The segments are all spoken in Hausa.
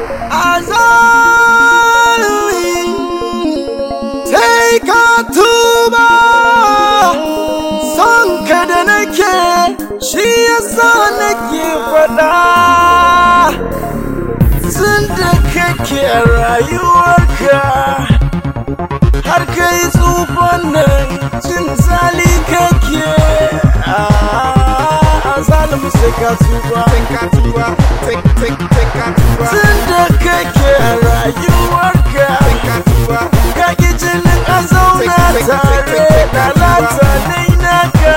azalumi sai ka tuba son ka da nake shi yasa nake faɗa tun da kake rayuwarka har kai tsufan nan jin zali kake zalim sai ka tuba tun da kake rayuwarka ka ki jinin a zauna tare da lata nai naka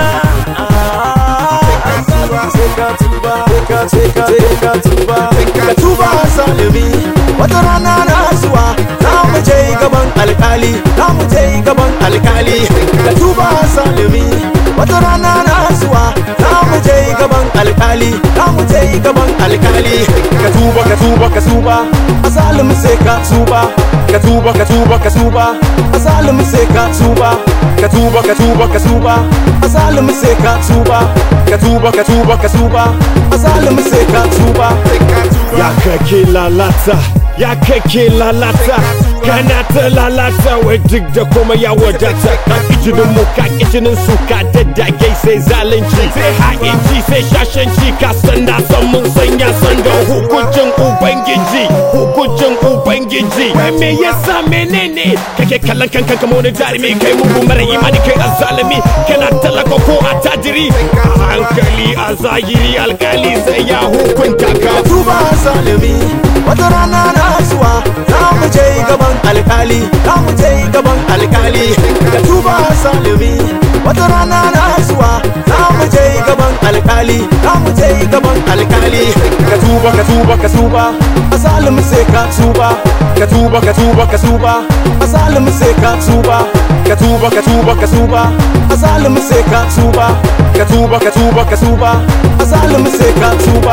sai ka tuba ka sai ka sai ka tuba ka tuba zalimi wata rana na zuwa za mu je gaban alkali za mu je gaban alkali ka tuba zalimi wata rana na zuwa za mu je gaban alkali za mu je gaban alkali ka tuba ka tuba ka tuba azalim sai ka tuba ka tuba ka tuba ka tuba azalim sai ka tuba ka tuba ka tuba ka tuba azalim sai ka tuba ka tuba ka tuba ka tuba azalim sai ka tuba ya kake lalata ya kake lalata kana ta lalata wai duk da kuma ya wadata ka kijinin mu ka kijinin su ka daddage sai zalunci sai ha'inci sai shashanci ka san na san mun san ya san da hukuncin ubangiji hukuncin ubangiji wai me yasa menene kake kallon kanka kamar wani jarumi kai mugu mara imani kai azzalumi kana talaka ko a tajiri a hankali a zahiri alkali sai ya hukunta ka tuba zalimi wata rana na zuwa za mu je gaban alkali za mu je gaban alkali ka tuba zalimi wata rana na zuwa za mu je gaban alkali za mu je gaban alkali ka tuba ka tuba ka tuba azalim sai ka tuba ka tuba ka tuba ka tuba azalim sai ka tuba ka tuba ka tuba ka tuba azalim sai ka tuba ka tuba ka tuba ka tuba azalim sai ka tuba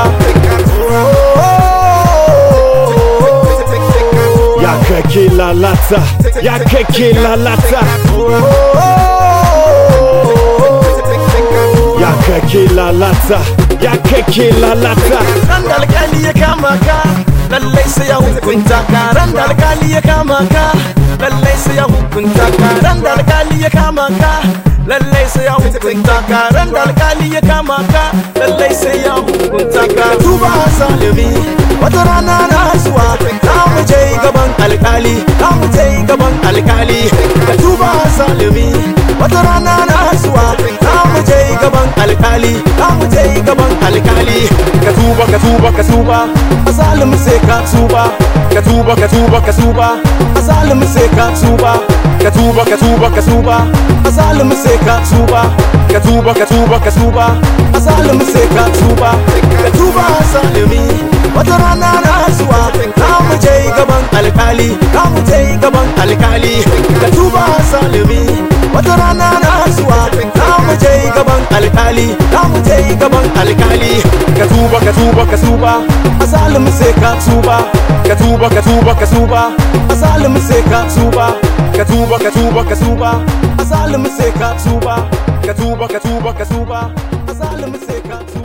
ya kake lalata ya kake lalata ya kake lalata ya kake lalata ran da alkali ya kama ka lallai sai ya hukunta ka ran da alkali ya kama ka lallai sai ya hukunta ka ran da alkali ya kama ka lallai sai ya hukunta ka ran da alkali ya kama ka lallai sai ya hukunta ka tuba zalimi wata rana na zuwa za mu je gaban alkali za mu je gaban alkali ka tuba zalimi wata rana na zuwa za mu je gaban alkali za mu je gaban alkali ka tuba ka tuba ka tuba azalim sai ka tuba ka tuba ka tuba ka tuba azalim sai ka tuba ka tuba ka tuba ka tuba azalim sai ka tuba ka tuba ka tuba ka tuba azalim sai ka tuba ka tuba zalimi wata rana na zuwa za mu je gaban alkali za mu je gaban alkali ka tuba zalimi wata rana na zuwa za mu je gaban alkali za mu je gaban alkali ka tuba ka tuba ka tuba azalim sai ka tuba ka tuba ka tuba ka tuba azalim sai ka tuba ka tuba ka tuba ka tuba azalim sai ka tuba ka tuba ka tuba ka tuba azalim sai ka tuba